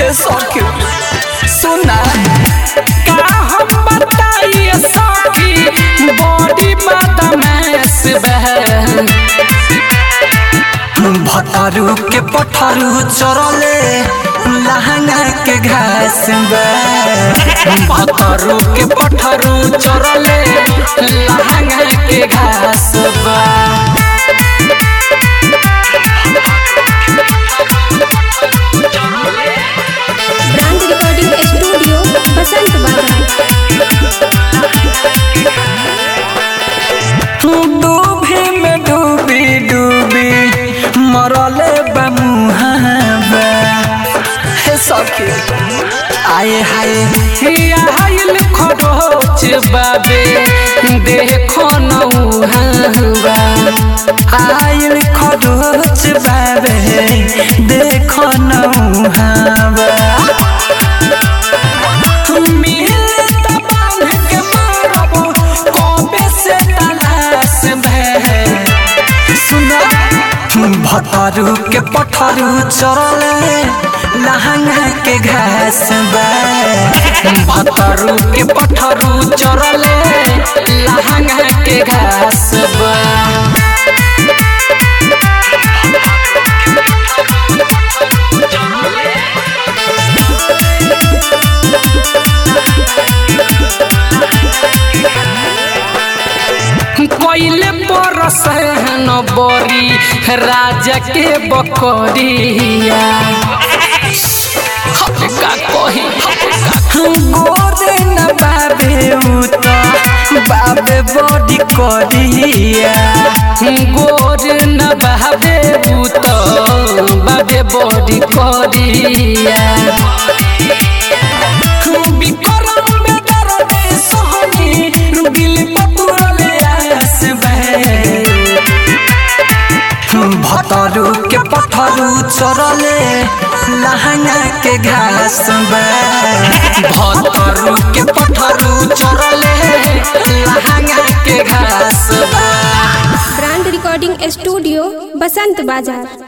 सखी सुना का हम बताइए सखी बॉडी बदमाश बहन भतरू के पठरू चरले लहंगा के घास भतरू के पठरू चरले लहंगा के घास बा ब्रांड रिकॉर्डिंग स्टूडियो बसंत डूबी में डूबी डूबी मरले बमुहाबा हे सखी आए हाय आयल खरोच बाबे देखो नौहाबा आयल खरोच बाबे देखो नौहाबा मिले त बांध के मारबो कबे से तलाश भे सुना भतरू के पठरू चरले लहंगा के घास बा भतरू के पठरू चरले लहंगा के घास बा कोइले परस न बरी राजा के बकरिया हमे का कही गोरे न बाबे उत बाबे बड़ी करिया गोर न बाबे उत बाबे बड़ी करिया बिकरम बेदरदे सोहनी दिल पतुरले आस बहे भतरू के पठरू चरले लहंगा के घास बा भतरू के पठरू चरले लहंगा के घास बा ब्रांड रिकॉर्डिंग स्टूडियो बसंत बाजार